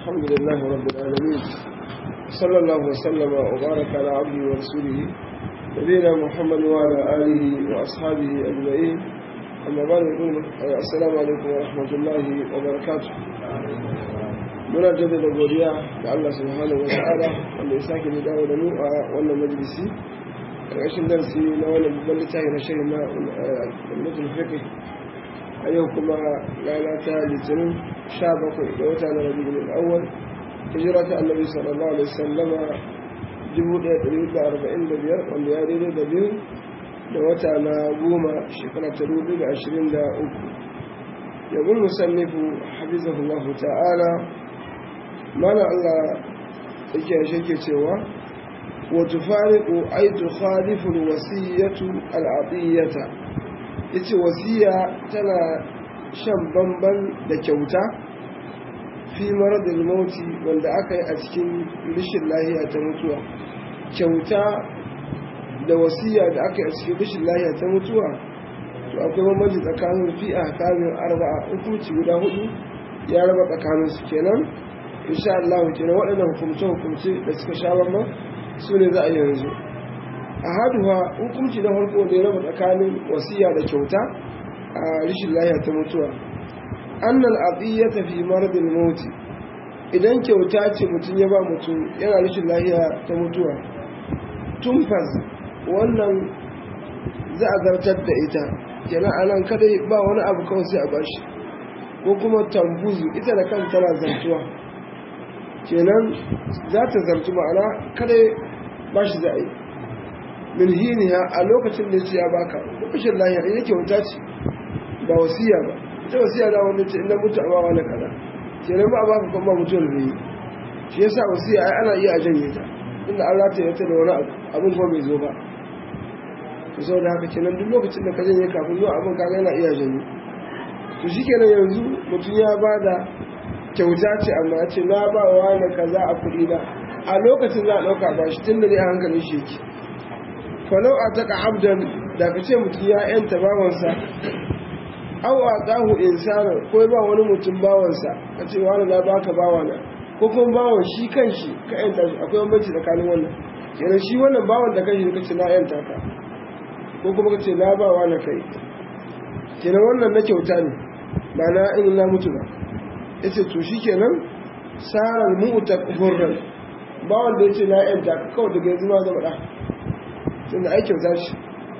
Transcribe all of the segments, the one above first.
الحمد لله رب العالمين صلى الله وسلم وبارك على عبده ورسوله نبينا محمد وعلى آله وأصحابه أجمعين أما بعد نقول السلام عليكم ورحمة الله وبركاته muna jaddada godiya da Allah subhanahu wa ta'ala wanda ya sake ni dawo da mu a wannan majalisi ƙarshen darasi na wannan babban littafi na shirin na ummatul fiqh a yau kuma rana ta litinin 17 ga wata na rabiul awwal hijira ta annabi sallallahu alaihi wasallama 1445 wanda ya daidai da biyu da wata na goma shekara ta 2023 yabul musannifu hafizahullahu ta'ala mana Allah yake yashe ke cewa wa tufariqu ay tukhalifu alwasiyatu al'adiyata yace wasiya tana shan bamban da kyauta fi maradil mauti wanda aka yi a cikin rishin lahiya ta mutuwa kyauta da wasiya da aka yi a cikin rishin lahiya ta mutuwa to akwai bambanci tsakanin fi a kamin arba'a hukunci guda hudu ya raba tsakaninsu kenan insha Allah kenan waɗannan hukumce-hukumce da suka sha bamban su ne za a yanzu a haduwa hukumci na farko da ya raba tsakanin wasiya da kyauta a rishin lahiya ta mutuwa annal ya fi maradil mauti idan kyauta ce mutum ya ba mutum yana rishin lahiya ta mutuwa tumfas wannan za a zartar da ita kenan anan kadai ba wani abu kawai sai a bashi ko kuma tambuzu ita da kan tana zartuwa kenan za ta zartu ma'ana kada ba shi za a yi min hiniya a lokacin da ce ya baka lokacin lahiyar ina kyauta ce ba wasiya ba ita wasiya da wanda ce ina mutu a bawa na kada kenan ba a baka kuma mutuwar da yi shi yasa wasiya ai ana iya a janye ta inda an rata ya da wani abu abin kuma bai zo ba to sau da haka kenan duk lokacin da ka janye kafin zuwa abin kaga yana iya janye to shi kenan yanzu mutum ya bada kyauta ce amma ce na ba wa na kaza a kuɗi na a lokacin za a ɗauka ba shi tun da dai a hankalin shi yake falau a taƙa abdan da ka ce mutum ya yanta bawansa au a tsahu insana ko ba wani mutum bawansa ka ce wani na baka bawana ko kuma bawan shi kan shi ka yanta shi akwai bambanci tsakanin wannan kenan shi wannan bawan da kanshi ka ce na yanta ka ko kuma ka ce na ba wa na kai kenan wannan na kyauta ne ba na in na mutu ba ya ce to shi kenan tsarar mu'uta hurran ba wanda ya ce na yanta kawai daga yanzu ma zama ɗa tun da aikin zashi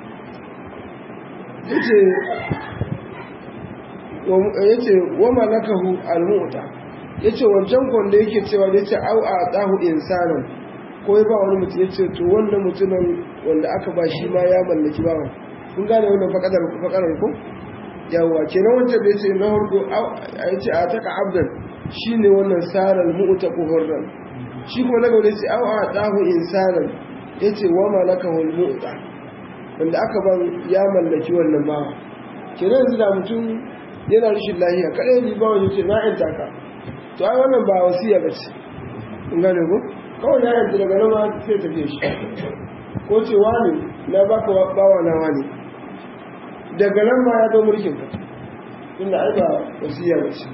ya ce wa malakahu al-mu'uta ya ce wancan kwanda yake cewa da ya ce au a tsahu insanan ko ya ba wani mutum ya ce to wannan mutumin wanda aka ba shi ma ya mallaki bawan kun gane wannan fakarar ko yawwa kenan wancan da yace na harko a yace a taka abdan shine wannan saral mu'ta hurran shi kuma na gaba yace aw a tahu insanan yace wa malakahu al-mu'ta wanda aka ban ya mallaki wannan ba kenan yanzu da mutum yana rashin lafiya kada ni ba wani yace na yanta ka to ai wannan ba wasiya bace kun gane ko kawai na yanta daga nan ma sai tafiye shi ko ce wani na baka bawa na wani daga nan ma ya zo mulkin ka inda ai ba wasiya ba ce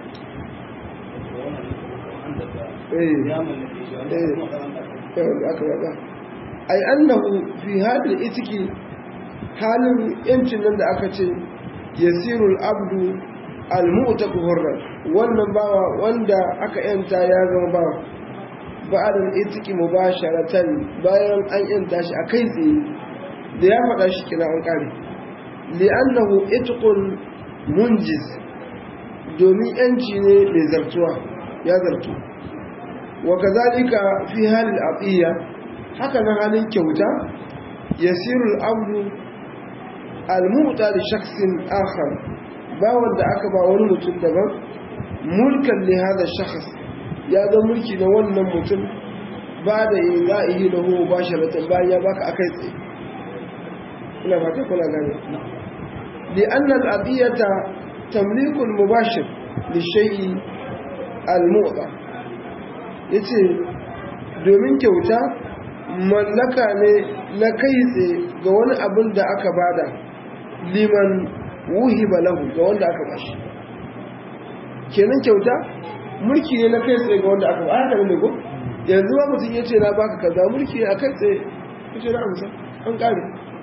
ai annahu fi hadal itiki halin yancin nan da aka ce yasirul abdu almu'taq hurran wannan bawa wanda aka yanta ya zama bawa ba'adal itiki mubasharatan bayan an yanta shi a kai tsaye da ya faɗa shi kina an kare li'annahu itqun munjiz domin yanci ne mai zartuwa ya zartu wa kazalika fi halil atiya haka nan halin kyauta yasirul abdu almu'ta li shakhsin akhar ba wanda aka ba wani mutum daban mulkan li hada shakhs ya ga mulki na wannan mutum ba da ilahi lahu basharatan bayan ya baka akai tsaye ina fata kuna gane لأن الأبية تمليك المباشر للشيء المؤضى yace domin kyauta mallaka ne na kai tsaye ga wani abin da aka bada liman wuhiba lahu ga wanda aka bashi kenan kyauta mulki ne na kai tsaye ga wanda aka ba haka ne ko yanzu ma mutum ya ce na baka kaza mulki a kai tsaye ya ce na amsa an kare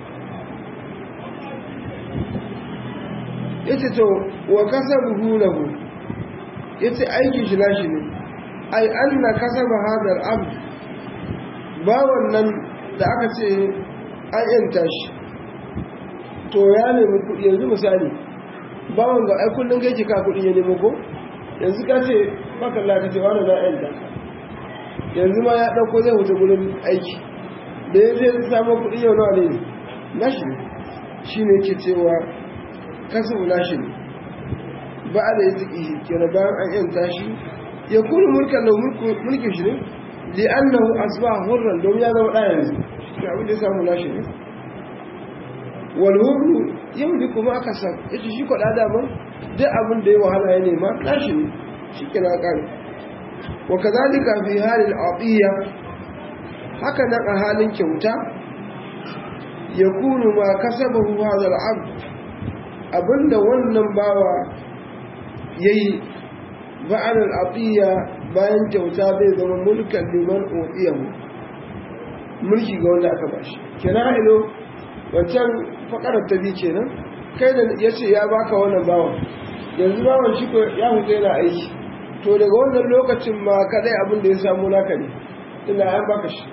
ya ce to wa kasa buhu lahu ya ce aikin shi nashi ne ai an na kasa ba hadar abu ba wannan da aka ce an yanta shi to ya nemi kuɗi yanzu misali ba wanda ai kullum kai ka kuɗi ya nemo ko yanzu ka ce baka lati ce wani na yanta yanzu ma ya ɗauko zai wuce gudun aiki da ya zai samu kuɗi yau nawa ne nashi ne shi ne ke cewa kasu nashi ne ba da ya ziki shi kira bayan an yanta shi ya kuri mulkan da mulkin shi ne li'annahu asba hurran domin ya zama ɗaya yanzu shi abin da ya samu nashi ne wal hurru yau kuma aka san ita shi kwaɗa daman duk abin da ya wahala ya nema nashi ne shi kira ƙari wa kazalika fi halin atiya haka nan a halin kyauta ya kunu ma kasabahu hadha al-abd abinda wannan bawa yayi ba'al al-atiya bayan kyauta zai zama mulkan liman utiyahu mulki ga wanda aka bashi kenan ilo wancan fakarar ta bi kenan kai da yace ya baka wannan bawan yanzu bawan shi ko ya huta yana aiki to daga wannan lokacin ma kadai abin da ya samu naka ne ina an baka shi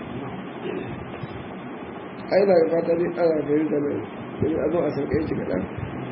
ai na fata ne ana fahimta mai domin a zo a sauƙe shi kaɗan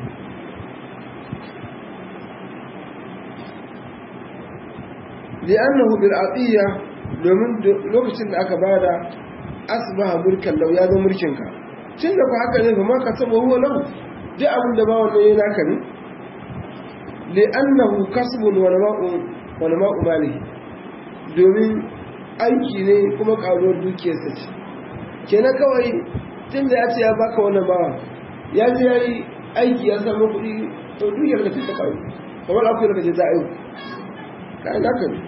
li'annahu bil atiya domin lokacin da aka bada asbaha mulkan lau ya zo mulkin ka tun da ku haka ne kuma ka saba huwa lahu duk abin da ba wannan yana naka ne li'annahu kasbun wa nama'u wa nama'u malihi domin aiki ne kuma karuwar dukiyarsa ce kenan kawai tun da ya ce ya baka wannan bawa ya ji ya yi aiki ya samu kuɗi to dukiyar da ta kawo kamar akwai da kaje za a yi kayan haka ne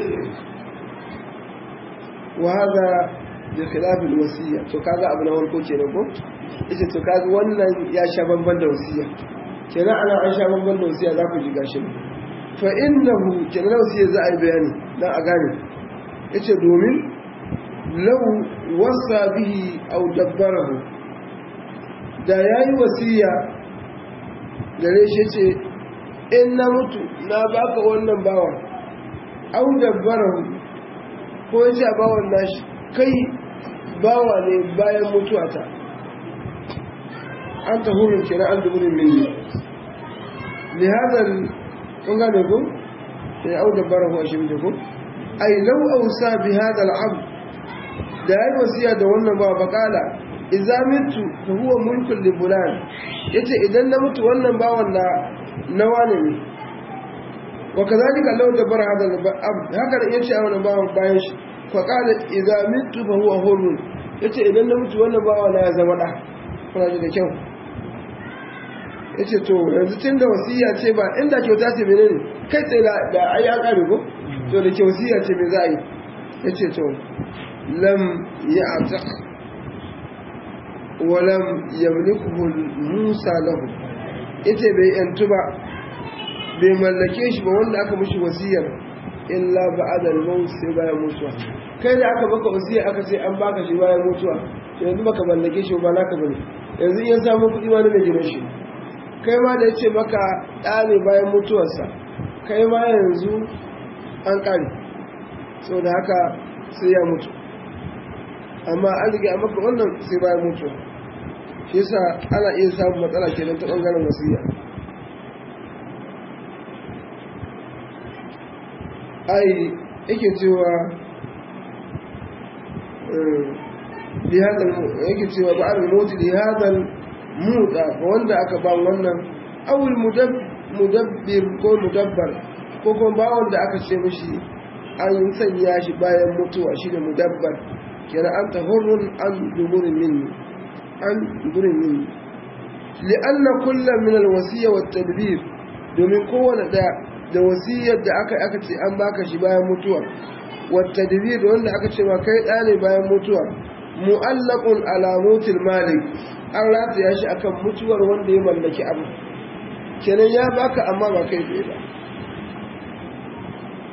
wa haza bi khilafil wasiya to kaga abu na farko kenan ko yace to kaga wannan ya sha bamban da wasiya kenan ana an sha bamban da wasiya za ku ji gashi fa innahu kenan wasiya za a yi bayani dan a gane yace domin lau wasa bihi au dabbarahu da yayi wasiya gare shi ce in na mutu na baka wannan bawa au dabbarahu ko yace a bawan nashi kai bawa ne bayan mutuwata an ta hurin kira an duburin minni lihazar kun gane ku ya au dabbarahu a shi ku ai lau ausa bi hada al'abd da ya yi wasiya da wannan ba bakala idza mitu fa huwa mulkun li fulan yace idan na mutu wannan bawan na nawa ne ne wa kazalika law dabara hada abd haka da yace a wannan bawan bayan shi fa qala idza mitu fa huwa hurrun yace idan na mutu wannan bawan na ya zama da kuna ji da kyau yace to yanzu tun da wasiya ce ba inda kyauta ce menene kai tsaye da ai an kare ko to da ke wasiya ce me za a yi yace to لم يعتق ولم يملكه موسى له ita bai yantu ba bai mallake shi ba wanda aka mishi wasiyar illa ba'da al-maut sai bayan mutuwa kai da aka baka wasiya aka ce an baka shi bayan mutuwa yanzu baka mallake shi ba naka bane yanzu in samu kuɗi ma na mai gidan shi kai ma da yace maka ɗa ne bayan mutuwarsa kai ma yanzu an ƙare saboda haka sai ya mutu amma an riga maka wannan sai bayan mutuwa shi yasa ana iya samun matsala kenan ta bangaren wasiya ai yake cewa yake cewa ba al mawt li hadha muda ga wanda aka ba wannan awul mudabbir ko mudabbar ko kuma ba wanda aka ce mishi an sanya shi bayan mutuwa shi da mudabbar kira an tahurrun an duburin minni an duburin minni li'anna kullum min alwasiyya wat tadbir domin kowane daya da wasiyar da aka aka ce an baka shi bayan mutuwa wat tadbir da wanda aka ce ma kai da ne bayan mutuwa mu'allaqun ala mutil malik an rataya shi akan mutuwar wanda ya mallaki abu kenan ya baka amma ba kai ba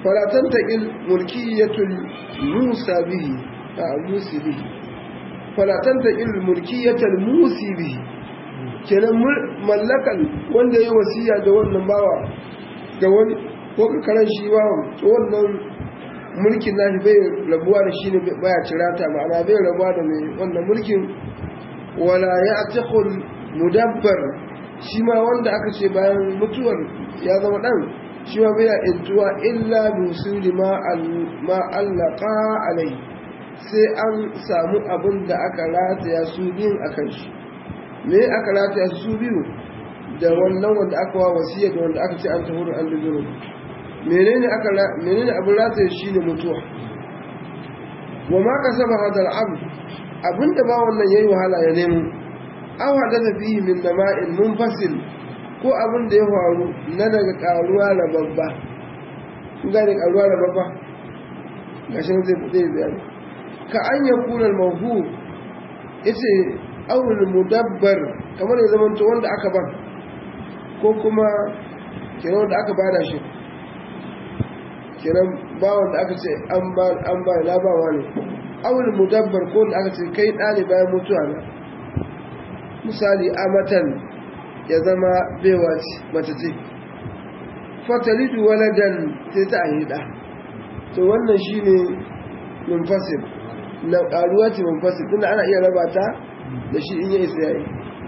falatan taƙil mulkiyatul musa bihi a musi bihi falatan taƙil mulkiyatul musi bihi kenan mallakan wanda ya yi wasiya da wannan bawa ga wani ko kakarar shi bawa to wannan mulkin nashi bai rabuwa da shi ne baya cirata ma'ana bai rabuwa da mai wannan mulkin wala ya atakul mudabbar shi ma wanda aka ce bayan mutuwar ya zama dan shi ma bai intuwa illa musuli ma allaka alai sai an samu abin da aka rataya su biyun akan shi me aka rataya su biyu da wannan wanda aka wa wasiya da wanda aka ce an tafi an da menene aka menene abin rataya shine mutuwa wa ma kasaba hadal abd abinda ba wannan yayi wahala ya nemo aw hadatha fihi min nama'in munfasil ko abin da ya faru na daga karuwa na babba kun gane karuwa na babba gashi nan zai zai bayani ka an yakuna al-mawhu yace awul mudabbar kamar ya zama to wanda aka ban ko kuma kenan wanda aka bada shi kenan ba wanda aka ce an ba an ba la ba wani awul mudabbar ko wanda aka ce kai dani bayan mutuwa na misali amatan ya zama bewa ce mace ce fatalidu waladan sai ta ahida to wannan shine munfasil na karuwa ce munfasil tunda ana iya raba ta da shi in ya isa yayi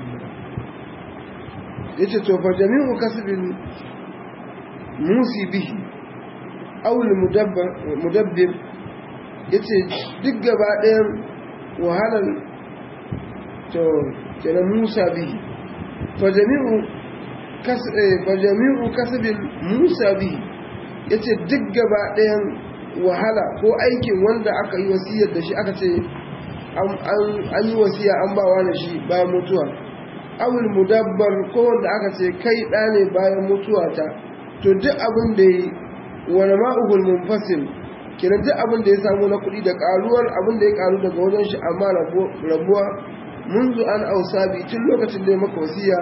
yace to fa jami'u kasbin musi bihi aw mudabbar mudabbir yace duk gaba ɗayan wahalar to kenan musa bihi fa jami'u kas fa jami'u kasbin musa bihi yace duk gaba ɗayan wahala ko aikin wanda aka yi wasiyar da shi aka ce an yi wasiya an ba wa shi bayan mutuwa awul mudabbar ko wanda aka ce kai ɗa ne bayan mutuwa ta to duk abin da yi wani ma'ugul munfasil kenan duk abin da ya samu na kuɗi da ƙaruwar abin da ya ƙaru daga wajen shi amma rabuwa munzu an ausa bi tun lokacin da ya maka wasiya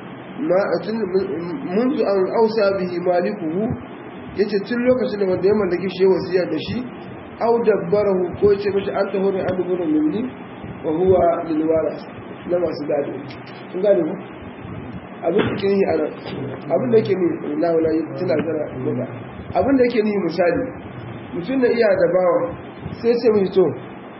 munzu an ausa bihi malikuhu yace tun lokacin da wanda ya mallaki shi wasiya da shi aw dabbarahu ko yace mishi an taho ne an dubu minni wa huwa lil waras na masu gado kun gane ku abin da ke yi a nan abin da ke ni na wala tana zara daga abin da yake ni misali mutum da iya da bawa sai ce mai to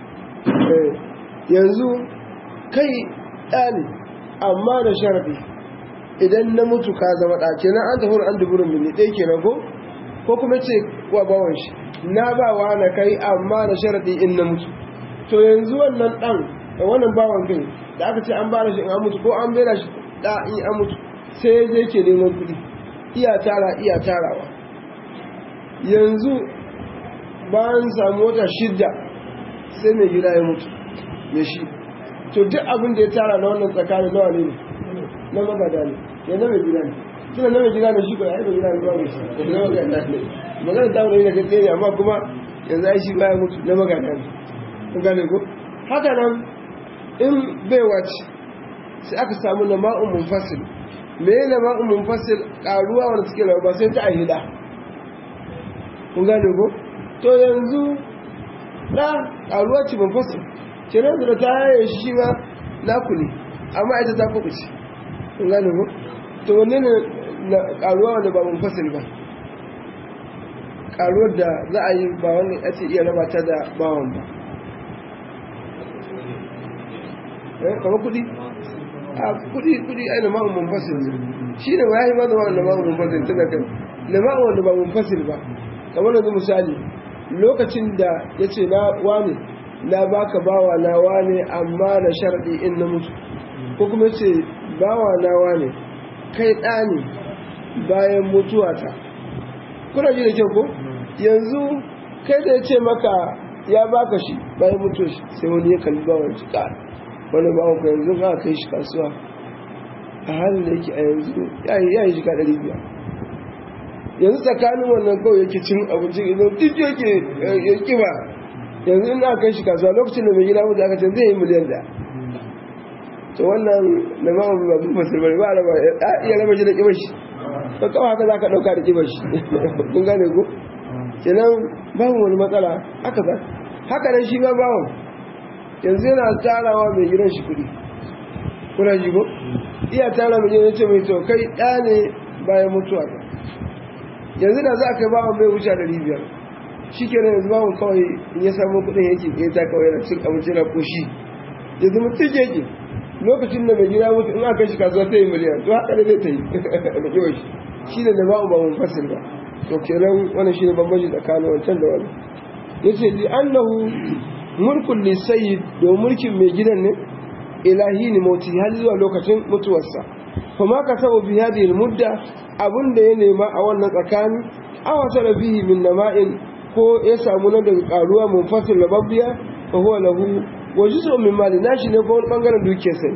yanzu kai ɗani amma da sharaɗi idan na mutu ka zama ɗa kenan an tafi an duburin mini ɗaya kenan ko ko kuma ce wa bawan shi na ba wa na kai amma da sharaɗi in na mutu to yanzu wannan ɗan da wannan bawan kai da aka ce an bada shi in an mutu ko an bera shi da in an mutu sai ya je ke neman kuɗi iya tara iya tarawa yanzu bayan samu wata shidda sai mai gida ya mutu mai shi to duk abin da ya tara na wannan tsakanin nawa ne na magada ne ya na mai gida ne tuna na mai gida ne shi ko ya yi mai gida ne ba mai shi na magada ne magana ta wani da gaske ne amma kuma yanzu ai shi baya mutu na magada ne kun gane ko haka nan in baiwa ce sai aka samu na ma'un munfasil me ne na ma'un munfasil karuwa wanda suke rawa ba sai ta ahida kun gane ko to yanzu da karuwa ce munfasil kenan da ta yaye shi ma naku ne amma ita ta kuku ce kun gane ko to wanne ne na karuwa wanda ba munfasil ba karuwar da za a yi ba wani ake iya raba ta da bawan ba kamar kudi a kudi kudi ai na ma'un munfasil shi ne ya yi ma zama na ma'un munfasil tana kan na ma'un wanda ba munfasil ba kamar yanzu misali lokacin da ya ce na wane na baka bawa na wane amma na sharɗi in na mutu ko kuma ce bawa na wane kai ɗa ne bayan mutuwata kuna ji da kyau ko yanzu kai da ya ce maka ya baka shi bayan mutuwa shi sai wani ya kalli bawan shi ƙara wani ba ku yanzu ka kai shi kasuwa a halin da yake a yanzu ya yi shiga ɗari biyar yanzu tsakanin wannan kawai yake cin abinci idan duk yake ya kiba yanzu ina kai shi kasuwa lokacin da mai gida mutu aka ce zai yi miliyan da to wannan na ma ba bin fasir bane ba raba iya raba shi da kibar shi to kawai haka za ka ɗauka da kibar shi kun gane ko kenan babu wani matsala haka za haka nan shi ma bawon yanzu yana tarawa mai gidan shi kuɗi kuna ji ko iya tara mai gidan ce mai to kai ɗa ne bayan mutuwa ka yanzu da za a kai bawon bai wuce ɗari biyar shi kenan yanzu bawon kawai in ya samu kuɗin yake ke ta kawai na cin abinci na koshi yanzu mutum yake lokacin da mai gida mutu in aka shi kasuwa ta yi miliyan to haka ne zai ta yi da kiwon shi shi da ba'u ba mun fasir ba to kenan wannan shi ne bambanci tsakanin wancan da wani ya ce li annahu mulkun li sayyid da mulkin mai gidan ne ilahi ne mauti har zuwa lokacin mutuwarsa kuma ka saba bi hadhihi mudda abun da ya nema a wannan tsakani aw tara bihi min nama'in ko ya samu nan daga karuwa munfasil labbiya fa huwa lahu wa juz'un min mali nashi ne ko wani bangaren dukiyarsa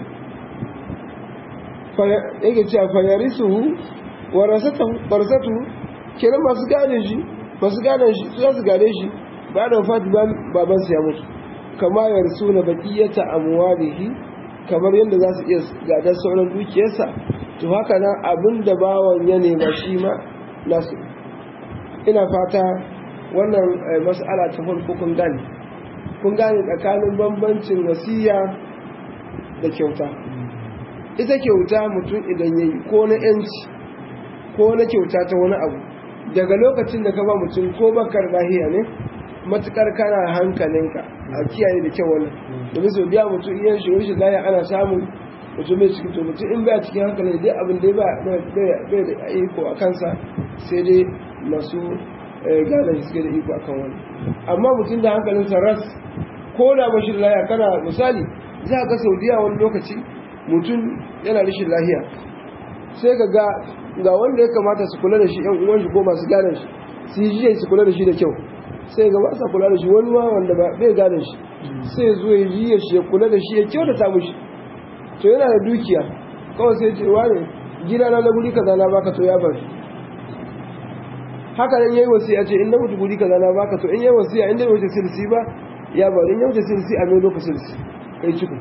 fa yake cewa fa yarisuhu warasatuhu warasatuhu kenan masu gane shi masu gane shi su su gane shi ba da wafati baban sa ya mutu kama yarsu na baqiyata amwalihi kamar yadda za su iya gadar sauran dukiyarsa to haka nan abin da bawan ya nema shi ma nasu ina fata wannan mas'ala ta farko kun gane kun gane tsakanin bambancin wasiya da kyauta ita kyauta mutum idan yayi ko na yanci ko na kyauta ta wani abu daga lokacin da ka ba mutum ko bakar lahiya ne matukar kana hankalinka a kiyaye da kyau wannan domin sau biya mutum iya shi rashin lahiya ana samun mutum mai cikin to mutum in baya cikin hankali dai abin da bai da iko a kansa sai dai masu gane shi suke da iko akan wani amma mutum da hankalinsa ras ko da bashin lahiya kana misali za ka saudiya wani lokaci mutum yana rashin lahiya sai ka ga ga wanda ya kamata su kula da shi yan uwan shi ko masu gane shi su yi jiya su kula da shi da kyau sai ga ba sa kula da shi wani ma wanda ba bai gane shi sai ya zo ya jiya shi ya kula da shi ya kyau da ta mushi to yana da dukiya kawai sai ce wane gida na na guri kaza na baka to ya bar haka nan yayi wasiya ce in na mutu guri kaza na baka to in yayi wasiya in da wuce silsi ba ya bar in ya wuce silsi a mai lokacin silsi kai ciko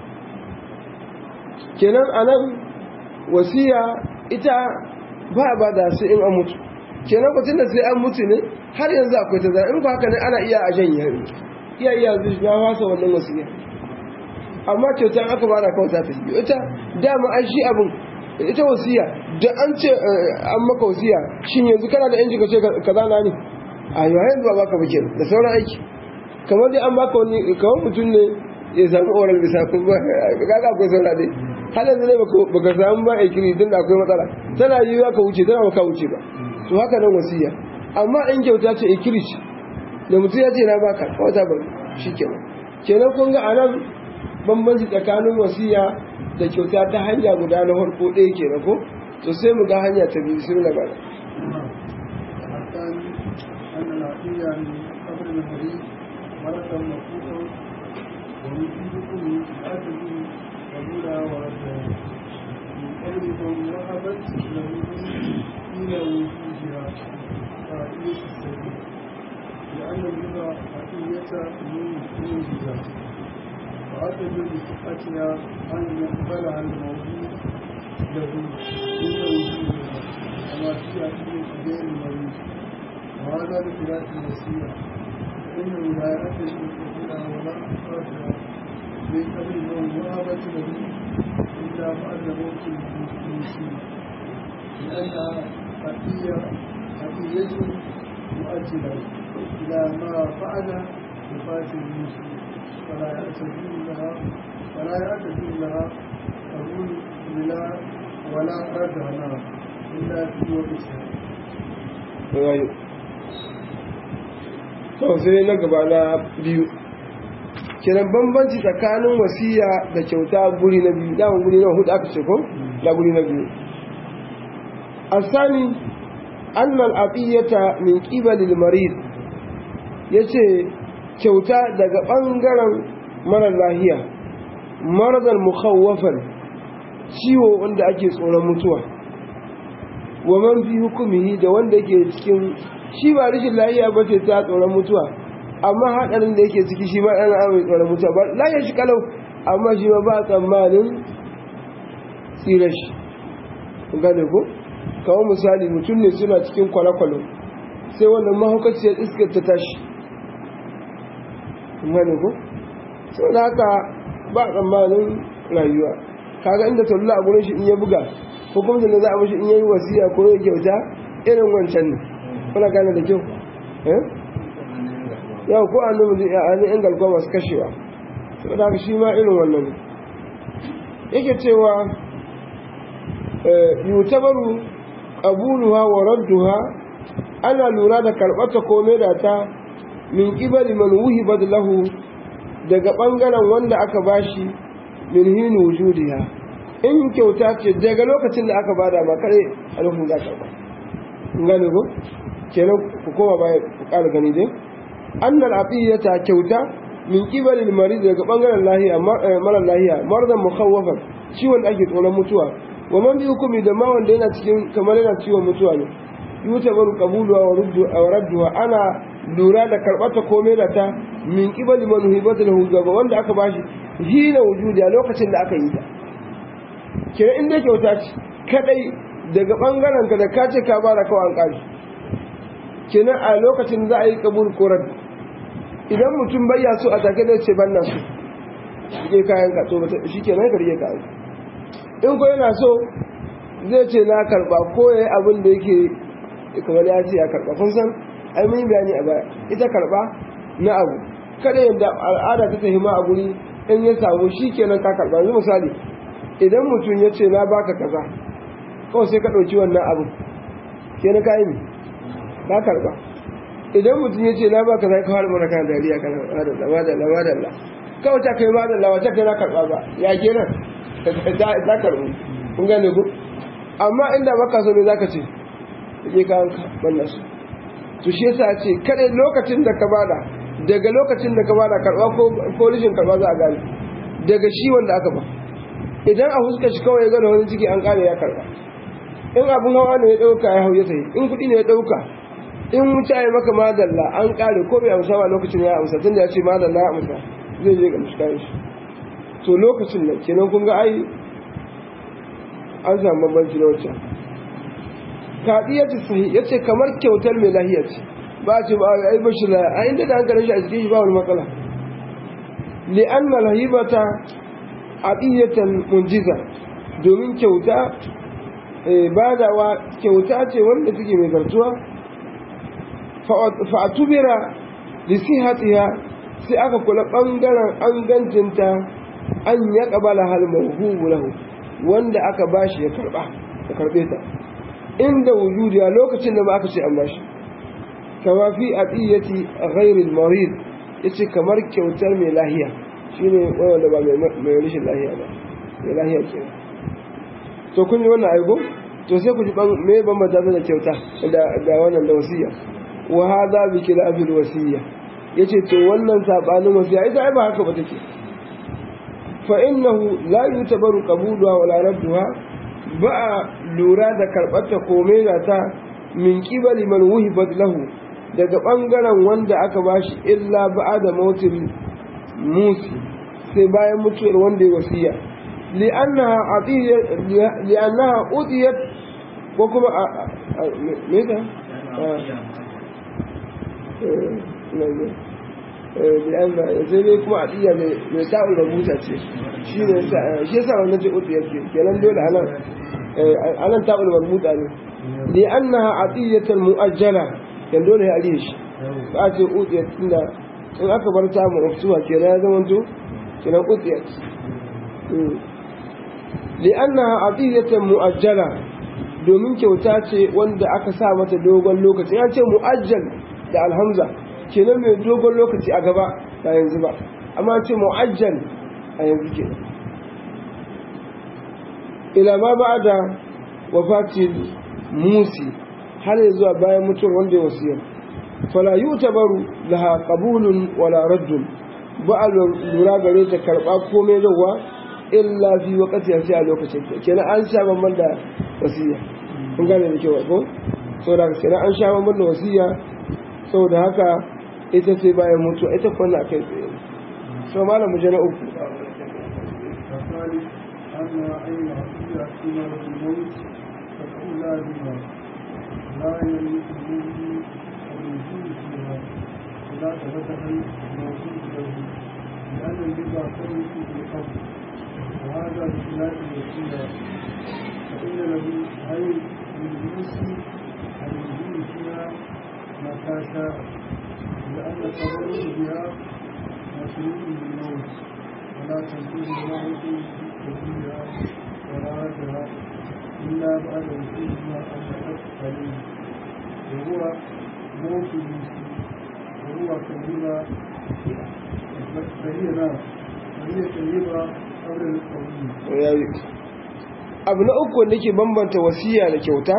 kenan anan wasiya ita ba a ba da sai in an mutu kenan kwacin da sai an mutu ne har yanzu akwai ta zara in ku haka ne ana iya a janye hari iya iya zuci ya wasa wannan wasiya amma kyautar aka ba da kawai za ta yi ita dama an shi abin ita wasiya da an ce an maka wasiya shin yanzu kana da yanci ka ce ka zana ne a yi yanzu ba baka ba da sauran aiki kamar dai an baka wani kamar mutum ne ya samu oral bisa kuma kaga akwai saura dai har yanzu ne baka samu ba a kiri tun da akwai matsala tana yi ka wuce tana baka wuce ba to haka nan wasiya amma in kyauta ce a kiri ce da mutum ya ce na baka kawai ta bari shi kenan kenan kun ga anan bambanci tsakanin wasiya da kyauta ta hanya guda na farko ɗaya kenan ko to sai mu ga hanya ta biyu sun labara مرة مفروضة ويجيبكم من أجل قبولها وردها من قبل من وهبت له إلى وجودها فائية السبيل لأن الربا حقية من وجودها وعدد بصحتها أن يقبلها الموجود له إلى وجودها كما في حقيقة غير المريض وهذا بخلاف الوسيلة فإنه لا يأتي بقبولها ولا إخراجها من قبل من وهبت له إلا بعد موت المسلم لأنها حقية حقية مؤجلة إلى ما فعل وفاة المسلم فلا يعتدون لها فلا يعتدون لها قبول ولا ولا ردها لها إلا في وقتها. to sai na gaba na biyu kenan bambanci tsakanin wasiya da kyauta guri na biyu daman guri na hudu aka ce ko da guri na biyu asani annal aqiyata min qibalil marid yace kyauta daga bangaren mara lahiya maradan mukhawwafan ciwo wanda ake tsoron mutuwa wa man fi hukumihi da wanda yake cikin shi ba rashin lahiya ba ce ta tsoron mutuwa amma haɗarin da yake ciki shi ma ɗan amai tsoron mutuwa ba lahiyar shi kalau amma shi ma ba tsammanin tsira shi gane ko kawo misali mutum ne suna cikin kwale-kwale sai wannan mahaukaciyar iskar ta tashi mani ko sau da haka ba tsammanin rayuwa kaga inda taula a gurin shi in ya buga ko kuma da za a mashi in yayi wasiya ko ya kyauta irin wancan ne kuna gane da kyau yau ko an numu a hannun yan galgwa masu kashewa sau da haka shi ma irin wannan yake cewa yutabaru qabuluha wa radduha ana lura da karbata ko da ta min qibali man wuhibat lahu daga bangaren wanda aka bashi min hinu wujudiha in kyauta ce daga lokacin da aka bada ma kare alhun za ka ba gane ko kenan ku koma baya ku ƙara gani dai annal atiyata kyauta min qibali al-marid daga bangaren lahiya mara lahiya mardan mukhawwafan ciwon da ake tsoron mutuwa wa man bi hukumi da ma wanda yana cikin kamar yana ciwon mutuwa ne yuta baru qabuluwa wa ruddu wa radduha ana lura da karbata komai da ta min qibali man hibata lahu gaba wanda aka bashi hina wujudi a lokacin da aka yi ta kira in dai kyauta ce kadai daga bangaren ka da ka ce ka bada kawai an kare kenan a lokacin za a yi kabul ko radd idan mutum bayya so a take da ce ban na so ke kayan ka to shi kenan ka rike kayan in ko yana so zai ce na karba ko ya yi abin da yake kamar ya ce ya karba kun san ai mun yi bayani a baya ita karba na abu kada yadda al'ada ta tahima a guri in ya samu shi kenan ka karba yanzu misali idan mutum ya ce na baka kaza kawai sai ka ɗauki wannan abu kenan ka yi ka karba idan mutum ya ce na baka za ka fara mana kan dariya kana madalla madalla madalla kawai ta kai madalla wata kai na karba ba ya kenan ta karbu kun gane ku amma inda baka so ne zaka ce je ka wannan su to shi yasa ce kada lokacin da ka bada daga lokacin da ka bada karba ko ko rishin karba za a gane daga shi wanda aka ba idan a huska shi kawai ya gane wani ciki an kare ya karba in abun hawa ne ya dauka ya hau ya sayi in kudi ne ya dauka in wuta ya maka madalla an kare ko bai amsa ba lokacin ya amsa tunda ya ce madalla ya amsa zai je ga mushkayin shi to lokacin nan kenan kun ga ai an samu bambanci da wacce kaɗiyatu sahi ya ce kamar kyautar mai lahiya ce ba ce ba ai ba shi lahiya a inda da hankalin shi a cikin shi ba wani matsala li'an malahibata adiyatan munjiza domin kyauta badawa kyauta ce wanda take mai zartuwa fa'atubira li sihatiha sai aka kula bangaren angancinta an ya ƙabala halmahubu lahu wanda aka bashi ya karɓa ya karɓe ta inda wujudi a lokacin da ba aka ce an bashi kama fi a tsiyyati a ghairil marid ya ce kamar kyautar mai lahiya shi ne wanda ba mai rashin lahiya ba mai lahiya ke to kun yi wannan aigo to sai ku ji mai bambanta da kyauta da wannan da wasiya wa hadha bi khilafil wasiya yace to wannan sabanin wasiya ita ai ba haka ba take فإنه لا يعتبر قبولها ولا ردها بقى لورا da karɓarta komai da ta min qibali man wuhibat lahu daga bangaren wanda aka bashi illa ba'da mautil musi sai bayan mutuwar wanda ya wasiya li'annaha atiyya li'annaha udiyat ko kuma me ta لأن زي kuma a tsiya mai ta'ul rubuta ce shi ne shi yasa wannan ce uku yake kenan dole anan anan ta'ul rubuta ne li annaha atiyatan muajjala kan dole ya aliye shi ba ce uku tunda in aka bar ta mu rufsuwa kenan ya zama to kenan uku li annaha atiyatan muajjala domin kyauta ce wanda aka sa mata dogon lokaci ya ce muajjal da alhamza kenan mai dogon lokaci a gaba ba yanzu ba amma ce mu'ajjal a yanzu ke ila ma ba da wafatin musi har ya zuwa bayan mutuwar wanda ya wasiyar fala yi tabaru laha qabulun wala raddun ba a lura gare ta karɓa komai zauwa illa fi wakati ya sai a lokacin ta kenan an sha bamban da wasiya kun gane da kyau ko saboda kenan an sha bamban da wasiya saboda haka ita sai bayan mutu ita kwanna a kai tsaye so malam mu na uku لا يملك منه ولا تفتح الموجود له لأن الربا تملك بالقبض وهذا بخلاف الوسيلة فإن له أي للمسلم الوجود فيها متى شاء لأن التبرع بها مشروط بالموت ولا تنفذ الموت بها ولا ردها إلا بعد وجودها أن عليه وهو موت المسلم وهو كالربا فهي نار فهي كالربا قبل القوم yayi abu na uku wanda ke bambanta wasiya da kyauta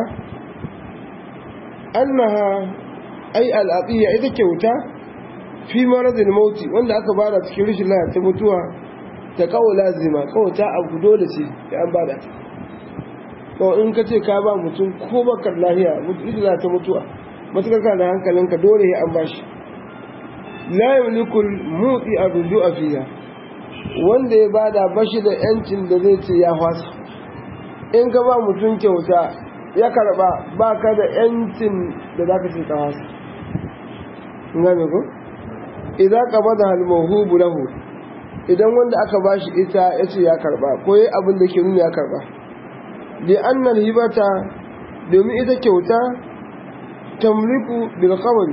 annaha ai al'adiyya ita kyauta fi maradin mauti wanda aka bada cikin rashin lafiya ta mutuwa ta kawo lazima kawo ta abu dole ce da an bada ta kawai in ka ce ka ba mutum ko bakar lahiya mutum za ta mutuwa matukar ka da hankalinka dole ya an bashi la yamlikul mutsi a ruju a fiya wanda ya bada bashi da yancin da zai ce ya fasa in ka ba mutum kyauta ya karba ba ka da yancin da za ka ce ka fasa in gane ko idan ka bada halmahubu lahu idan wanda aka bashi ita ya ce ya karba ko yi abin da ke nuna ya karba bi annal hibata domin ita kyauta tamliku bil qabr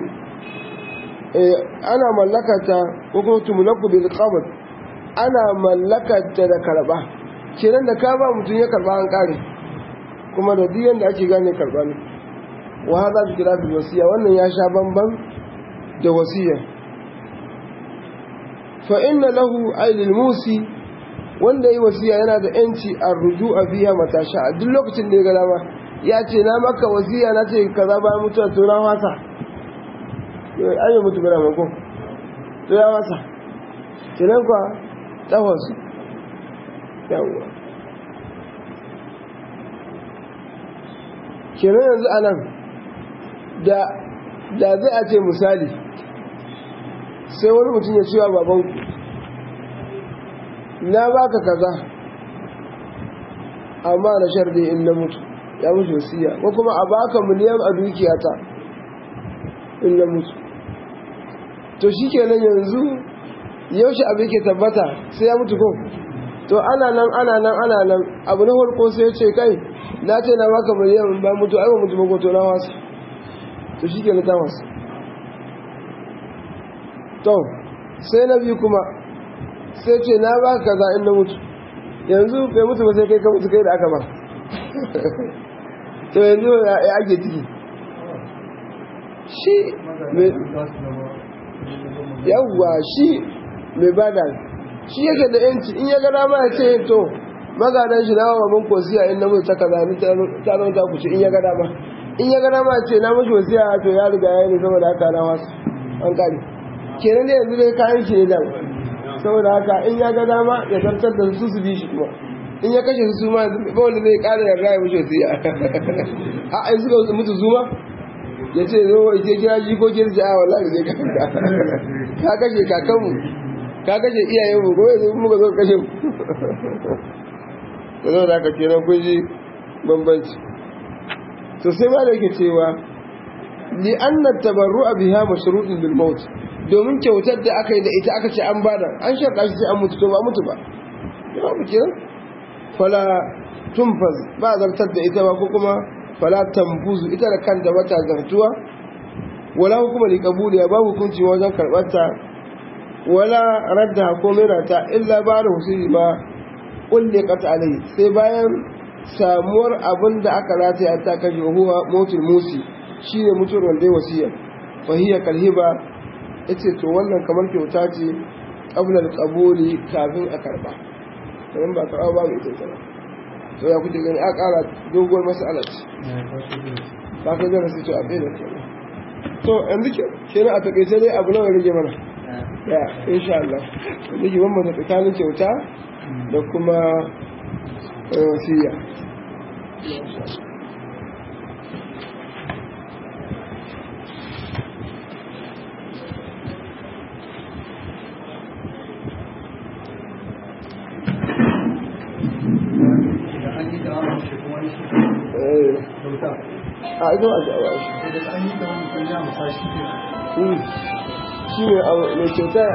ana mallakata ko kuma tumlaku bil qabr ana mallakata da karba kenan da ka ba mutum ya karba an kare kuma da duk yanda ake gane karba ne wa hada bi kira bil wasiya wannan ya sha bamban da wasiya fa inna lahu aylil musi wanda yi wasiya yana da yanci a ruju a biya matasha a duk lokacin da ya gada ma ya ce na maka wasiya na ce kaza bayan mutuwa to na wasa ayi mutu bada mako to ya wasa kenan kwa tsawonsu yawwa kenan yanzu a nan da zai a ce misali sai wani mutum ya cewa babanku na baka kaza amma na shardi in na mutu ya mutu wasiya ko kuma a baka miliyan a dukiyata in na mutu to shi kenan yanzu yaushe abu ke tabbata sai ya mutu ko to ana nan ana nan ana nan abu na farko sai ce kai na ce na baka miliyan ba mutu ai ba mutu ba ko to na wasu to shi kenan ta wasu to sai na biyu kuma sai ce na ba ka za in na mutu yanzu bai mutu ba sai kai ka mutu kai da aka ba to yanzu ya ake ciki shi yawwa shi mai bada shi yake da yanci in ya gada ma ya ce to magadan shi na maman kosiya in na mutu ta kaza ni ta zama ta kuce in ya gada ma in ya gada ma ya ce na mashi wasiya to ya riga ya yi saboda haka na wasu an kare kenan da yanzu dai kayan shi ne da saboda haka in ya ga dama ya zartar da su su bi shi kuma in ya kashe su ma ba wanda zai kara yarda ya wuce su ya a ai suka mutu zuma ya ce zo ya ce kira jikokin ji a wallahi zai kaka ka kashe kakanmu ka kashe iyayenmu ko yanzu muka zo kashe mu da zo da aka kenan kun ji bambanci to sai ma da yake cewa li anna tabarru'a biha mashrutun bil maut domin kyautar da aka yi da ita aka ce an bada an sharɗa shi sai an mutu to ba mutu ba ya mu kenan fala tunfaz ba zartar da ita ba ko kuma fala tambuzu ita da kanta ba ta zartuwa wala hukuma li qabuliya ba hukunci wajen karɓar ta wala radda ko mera ta illa ba da husuli ba kulle qata alai sai bayan samuwar abin da aka rataya ta kashe huwa motul musi shine mutuwar wanda ya wasiya fahiya kalhiba yace to wannan kamar kyauta ce qabla al-qabuli kafin a karba dan ba karba ba mai ita ba to ya kuke gani a ƙara doguwar mas'ala ce ba ka zara sai to a bai da kenan to yanzu ke kenan a takaice dai abu nawa rage mana ya insha Allah wanda ke bambanta tsakanin kyauta da kuma wasiya a ido a jawa shi shine mai kyauta